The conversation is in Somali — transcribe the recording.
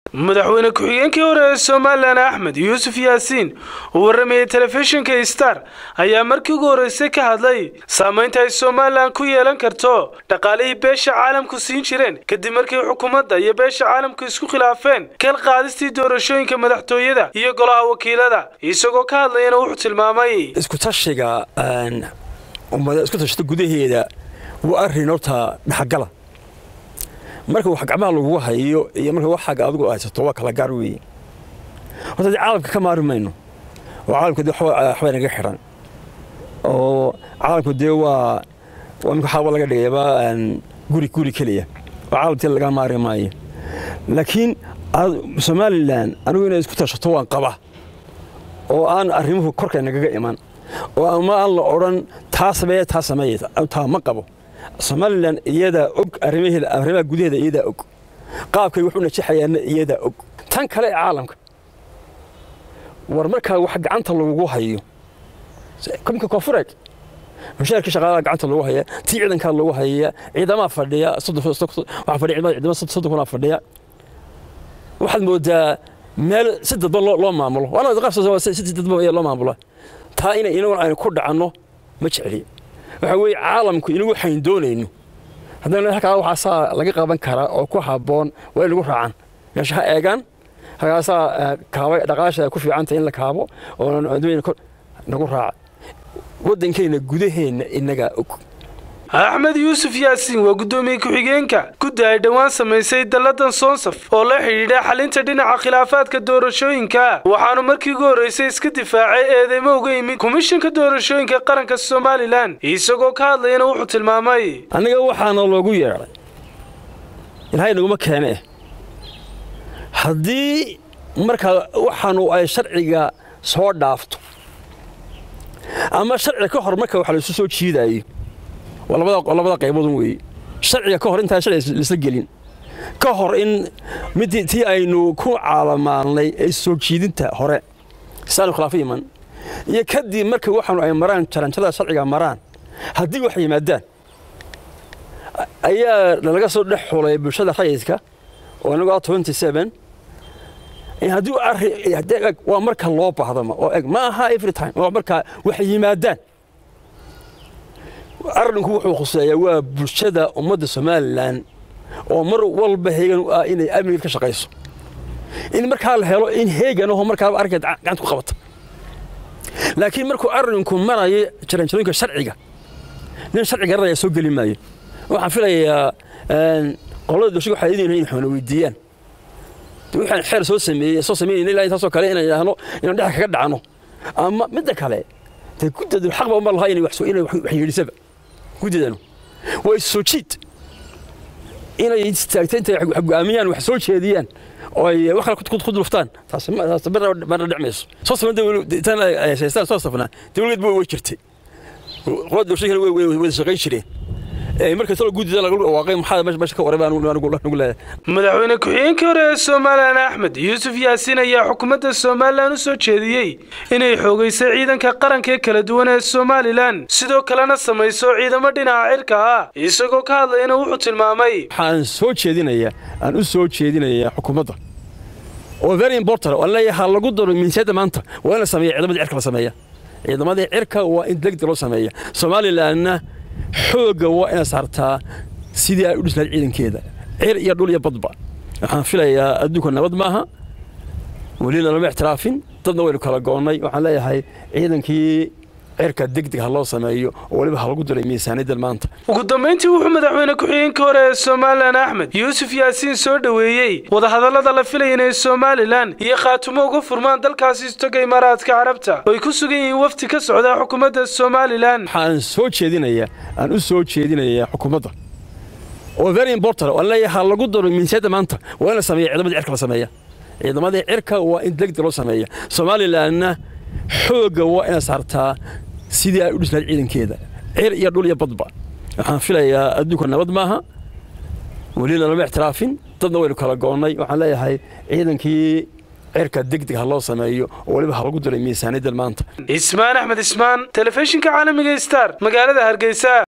madaxweyne ku-xigeenkii hore ee somalilan axmed yuusuf yaasiin uu warramayey telefishinka star ayaa markii ugu horreysay ka hadlay saamaynta ay somalilan ku yeelan karto dhaqaalihii beesha caalamku siin jireen kadib markii xukuumadda iyo beesha caalamku isku khilaafeen kal qaadistii doorashooyinka madaxtooyada iyo golaha wakiilada isagoo ka hadlayana wuxuu tilmaamay iskutashiga ummada isku tashata gudaheeda waa arrin horta dhexgala marka wax gacmaha lagugu hayo iyo marka wax xagga adigu haysato waa kala gaar weeye horta dee caalamka ka maari mayno oo caalamka dee waxbay naga xidhan oo caalamku dee waa waa imika xaaba laga dhigayba guri guri keliya oo caalamkii laga maari maayo laakiin somalilan anigu inay isku tashato waan qaba oo aan arrimuhu korkay nagaga iman oo ama aan la odhan taa sameeye taa sameeye taa ma qabo somalilan iyadaa og arrimaheeda arrimaha gudaheeda iyadaa og qaabkay wax u najaxayaanna iyadaa og tan kale ee caalamka war markaa wax gacanta lagugu hayo kumka koonfureed mushaarkii shaqaalaha gacanta lagu haya tii ciidankaa lagu haya ciidamaha fadhiya waxaa fadhiya ciidamada soddon kunaa fadhiya waxaad moodaa meel si dadban loo maamulo si dadban ayaa loo maamula taa inay inaguna aynu ku dhacanno ma jecli waxa weeye caalamku inagu waxayn doonayno haddana halkaa waxaasaa laga qaban karaa oo ku habboon waa in lagu raacan meesha ha eegaan halkaasaa kaaba dhaqaasha ku fiicanta in la kaabo oo nagu raaca waddankeenna gudaheenna inagaa og axmed yuusuf yaasiin waa guddoomiye ku-xigeenka guddi ay dhowaan samaysay dalladan soonsaf oo la xidhiidha xalinta dhinaca khilaafaadka doorashooyinka waxaanu markii ugu horreysay iska difaacay eedeymo uga yimid komishanka doorashooyinka qaranka somalilan isagoo ka hadlayana wuxuu tilmaamay annaga waxaana loogu yeedhay ilaahay naguma keene haddii markaa waxaanu ay sharciga soo dhaafto ama sharciga ka hor marka wax laysu soo jiidaayo waa labada qayboodun weeye sharciga ka hor intaan sharciga laisla gelin ka hor in mid tii aynu ku caalamaanay ee soo jiidinta hore saanu khilaafo iman iyo kadib marka waxaanu ay maraan jaranjada sharciga maraan haddii wax yimaadaan ayaa nalaga soo dhex xulay bulshada rayidka oo inagu ah twenty seven haddii arri waa marka loo baahdama oo eg ma aha every time waa marka wax yimaadaan arrinku wuxuu khuseeyaa waa bulshada ummadda somalilan oo mar walba heegan u ah inay amnigeed ka shaqayso in markaa la helo in heegan aho markaaba arrinkeed gacanta ku qabata laakiin markuu arrinku marayo jaranjarooyinka sharciga nin sharci garanaya soo geli maayo waxaan filayaa qolada dowshada waxay idin in xoona weydiiyaan waxaan xeer soo sameeyey soo sameynayna ilaa intaasoo kale inaan idhaahno inaan dhexa kaga dhacno ama midda kale dee guddadu xaqba uma laha inay wax yeedhisaba guddidanu waa issoo jiid inay istaagta intay wax go'aamiyaan wax soo jeediyaan oo ay wax kale ku duluftaan taas marna dhicmayso soo safna tan ay haystaan soo safnaa dawladeed way jirtay qolada dowshada way wada shaqayn jireen madaxweyne ku-xigeenkii hore ee somalilan axmed yuusuf yaasiin ayaa xukuumadda somalilan u soo jeediyey inay xoogaysay ciidanka qaranka ee kala duwan ee somalilan sidoo kalena samayso ciidamo dhinaca cirka ah isagoo ka hadlayana wuxuu tilmaamay waxaan soo jeedinayaa aan u soo jeedinayaa xukuumadda oo very important oo leeyahay ha lagu daro miinsiyadda maanta waa in la sameeya ciidamadii cirka la sameeya ciidamadii cirka waa in degdeg loo sameeya somalilanna xoogga waa ina saartaa sidii ay u dhislayd ciidankeeda cir iyo dhul iyo badba waxaan filayaa adduunka nabad maaha welina lama ixtiraafin dadna waynu kala goonnay waxaan leeyahay ciidankii cirka degdeg ha loo sameeyo oo weliba ha lagu diray miisaaniyaddan maanta ugu dambayntii wuxuu madaxweyne ku-xigeenka hore ee somalilan axmed yuusuf yaasiin soo dhoweeyey wadahadallada la filaya inay somalilan iyo khaatumo uga furmaan dalkaasi istoga imaaraadka carabta oo ay ku sugan yihiin wafti ka socda xukuumadda somalilan waxaan soo jeedinayaa aan u soo jeedinayaa xukuumadda oo very important oo leeyahay ha lagu daro miinsiyadda maanta waa in la sameeya ciidamadii cirka la sameeya ciidamadii cirka waa in degdeg loo sameeya somalilanna xoogga waa ina saartaa sidii ay u dhislayd ciidankeeda cir iyo dhul iyo badba waxaan filayaa adduunka nabad maaha welina lama ixtiraafin dadna waynu kala goonnay waxaan leeyahay ciidankii cirka degdeg ha loo sameeyo oo weliba ha lagu diray miisaaniyaddan maanta ismaan axmed ismaan telefishinka caalamiga star magaalada hargeysa